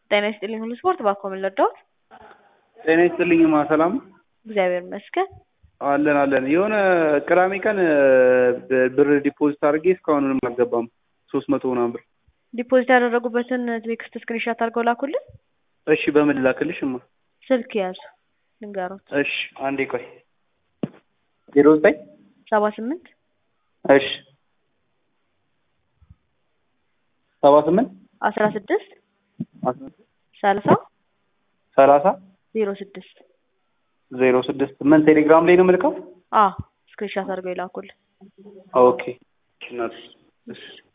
ጤና ይስጥልኝ ሁሉ ስፖርት ባኮ ምን ልርዳዎት? ጤና ይስጥልኝማ ሰላም ነው? እግዚአብሔር ይመስገን። አለን አለን። የሆነ ቅዳሜ ቀን ብር ዲፖዚት አድርጌ እስካሁን ምንም አልገባም። ሶስት መቶ ምናምን ብር። ዲፖዚት ያደረጉበትን ቴክስት ስክሪንሻት አድርገው ላኩልን። እሺ በምን ላክልሽ? እማ ስልክ ያዙ ልንገሮት። እሺ አንዴ ቆይ። ዜሮ ዘጠኝ ሰባ ስምንት እሺ ሰባ ስምንት አስራ ስድስት አስራ ሰላሳ ሰላሳ ዜሮ ስድስት ዜሮ ስድስት ምን ቴሌግራም ላይ ነው የምልከው? አ ስክሪንሻት አድርገው ይላኩልን። ኦኬ እሺ